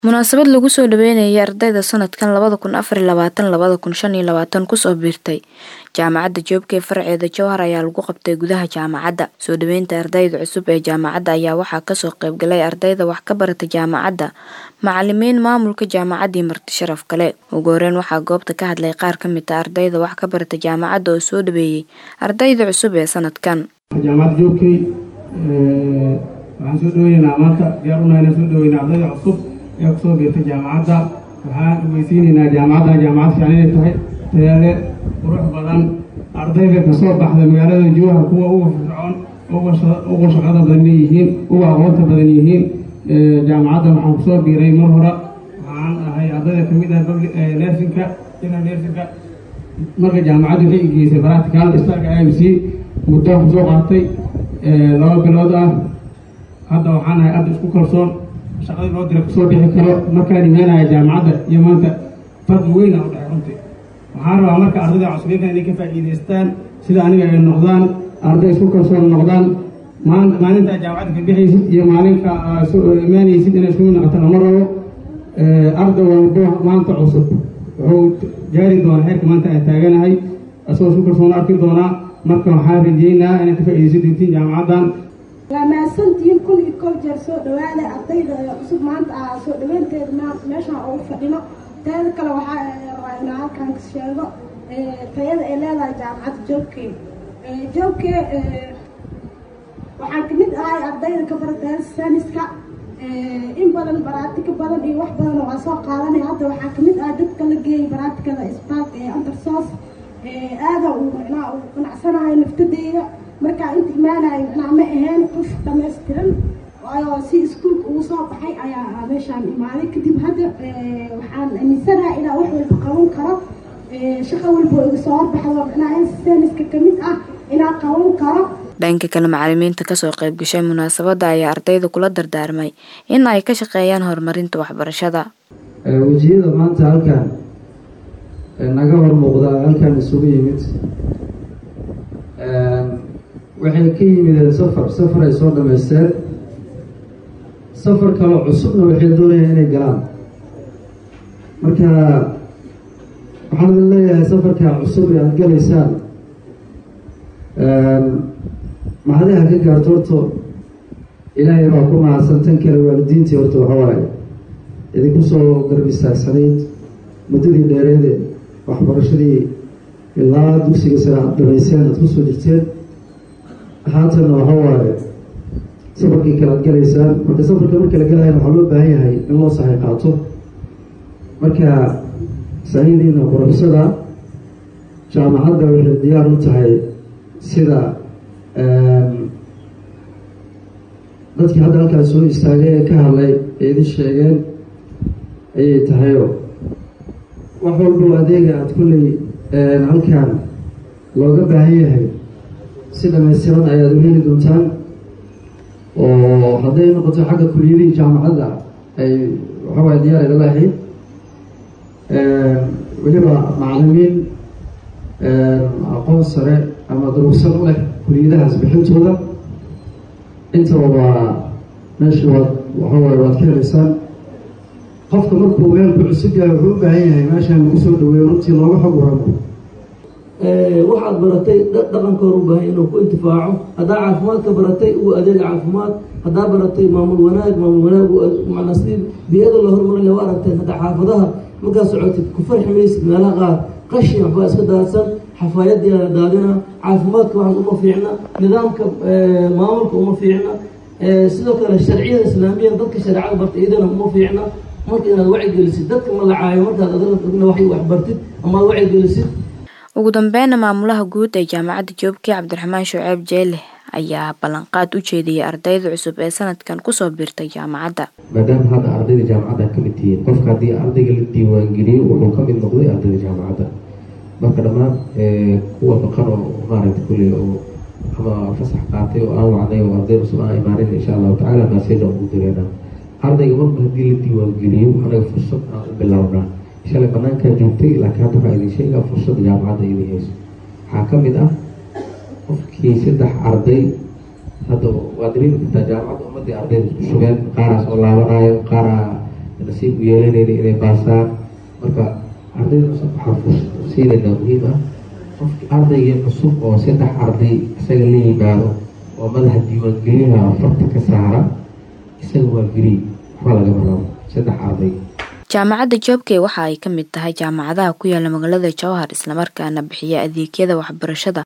Munaasabad lagu soo dhaweynayay ardayda sanadkan labada kun afar iyo labaatan labada kun shan iyo labaatan kusoo biirtay jaamacadda Joobke farceeda Jowhar ayaa lagu qabtay gudaha jaamacadda. Soo dhaweynta ardayda cusub ee jaamacadda ayaa waxaa kasoo qayb galay ardayda wax ka barata jaamacadda, macalimiin, maamulka jaamacadda iyo marti sharaf kale. Ugu horeyn waxaa goobta ka hadlay qaar ka mid ah ardayda wax ka barata jaamacadda oo soo dhaweeyay ardayda cusub ee sanadkan. jaamacadda joogkey waxaan soo dhaweynaynaa maanta diyaar unahay inaan soo dhaweynaa ardayda cusub ee kusoo biirtay jaamacadda waxaan ogeysiinaynaa jaamacadda jaamacad fiican inay tahay tayaale qurux badan ardayda kasoo baxda magaalada jowhar kuwa uga firfircoon uga shaqada badan yihiin uga aqoonta badan yihiin jaamacadda waxaan kusoo biiray mar hore waxaan ahay ardayda kamid ah nersinka general nersinka marka jaamacaddu waxay igeysay practical starka imc muddo kusoo qaatay laba bilood ah hadda waxaan ahay arday isku kalsoon shaqadii loo dira kusoo bixi karo markaan imaanaya jaamacadda iyo maanta farqi weyn aa u dhexay runtii waxaan rabaa marka ardayda cusubinka inay ka faa'iidaystaan sida aniga ay noqdaan arday isku kalsoon noqdaan maalintaa jaamacadda ka bixaysid iyo maalinka imaanaysid inay isku mid noqotaan lama rabo arday walbo maanta cusub wuxuu gaari doonaa heerka maanta aan taaganahay asagoo isku kalsoon arki doonaa marka waxaan rajeynaa inay ka faa'iidaysan doontiin jaamacaddan waa mahadsantihiin kun iyo kol jeer soo dhawaada ardayda cusub maanta ah soo dhaweynteeda meeshaan ugu fadhino teeda kale waxaa rabaa inaan halkan ka sheego tayada ay leedahay jaamacadda joobke joobke waxaan kamid ahay ardayda ka barata saniska in badan baraatika badan iyo wax badan waa soo qaadanay hadda waxaa kamid ah dadka la geeyay baraatikada spark ee undersos aada uu macnaha uu qanacsanahay naftadeyda markaa inta imaanayo macnaha ma ahayn qof dhamaystiran waayo si iskuulka ugu soo baxay ayaa meeshaan imaaday kadib hadda waxaan aaminsanahay inaa wax walba qaban karo shaqo walba iga soo horbaxdo macnaha saniska kamid ah inaa qaban karo dhanka kale macalimiinta kasoo qayb gashay munaasabadda ayaa ardayda kula dardaarmay in ay ka shaqeeyaan horumarinta waxbarashada wejiyada maanta halkan naga hor muuqda halkan isugu yimid waxay ka yimideen safar safar ay soo dhamaysteen safar kaloo cusubna waxay doonayaan inay galaan marka waxaan idin leeyahay safarkaa cusub ee aada galaysaan mahadiha ka gaarto horto ilaahay baa ku mahadsan tan kale waalidiintii horta waxawaaye idinku soo garbistaagsaneyd muddadii dheereede waxbarashadii ilaa dugsiga sare aada dhamayseen aada kusoo jirteen haatanna waxa waaye safarkii kale ad galaysaan marka safarka marka la galayan waxaa loo baahan yahay in loo sahay qaato marka sahidiina quruxsada jaamacadda waxay diyaar u tahay sida dadkii hadda halkaas soo istaagay ee ka hadlay ee idin sheegeen ayay tahayo wax walbo adeega aada kulley halkan looga baahan yahay si dhamaystiran ayaad u heli doontaan oo hadday noqoto xagga kuliyadihii jaamacadda ay waxawaay diyaar idala ahayd weliba macalimiin aqoon sare ama durugsan u leh kuliyadahaas bixintooda intaba waa meesha waad waxawaay waad ka helaysaan qofka markuu meelku cusub yahay wuxuu u baahan yahay meeshaan lagu soo dhaweeyo runtii looga xog waramo waxaad baratay dhaqankoor u baahay inuu ku intifaaco haddaa caafimaadka baratay uu adeega caafimaad haddaa baratay maamul wanaag maamul wanaag manaa sidii biyada loo hormarin laha aragteen haddaa xaafadaha markaa socotid ku farxi maysid meelaha qaar qashin waxbaa iska daadsan xafaayadii la daadina caafimaadka waxaas uma fiicna nidaamka maamulka uma fiicna sidoo kale sharciyada islaamiya dadka shareecada barta iyadana uma fiicna marka inaad wacigelisid dadka magacaayo markaad adina wax bartid ama ad wacigelisid ugu dambeynna maamulaha guud ee jaamacadda joobke cabdiraxmaan shuceeb jeele ayaa ballanqaad u jeediyay ardayda cusub ee sanadkan kusoo biirtay jaamacadda maadaama hadda ardayda jaamacadda ka mid tihiin qofka haddii ardayga la diiwaangeliyo wuxuu ka mid noqday ardayda jaamacadda marka dhammaan kuwa baqan oo maaragta kulley oo ama fasax qaatay oo aan wacday oo arday cusub aan imaanin insha allahu tacala maaseja ugu direynaa ardayga marba haddii la diiwaangeliyo anaga fursad aan u bilownaa shalay banaankaa joogtay laakiin hadda waxaa idin sheegaa fursadda jaamacadda idin hayso waxaa ka mid ah qofkii saddex arday hadda waa dareemi kartaa jaamacadda ummadii ardayda isku shugeen qaaraas oo laabanayo qaaraa nasiib u yeelanayna inay baasaan marka ardayda cusub waxaan siinaynaa muhiim ah qofki ardaygii cusub oo saddex arday isaga la yimaado oo madaxa diiwaangelinaha farta ka saara isaga waa geri waxba lagama rabo saddex arday jaamacadda joobkey waxa ay ka mid tahay jaamacadaha ku yaala magaalada jowhar islamarkaana bixiya adeegyada waxbarashada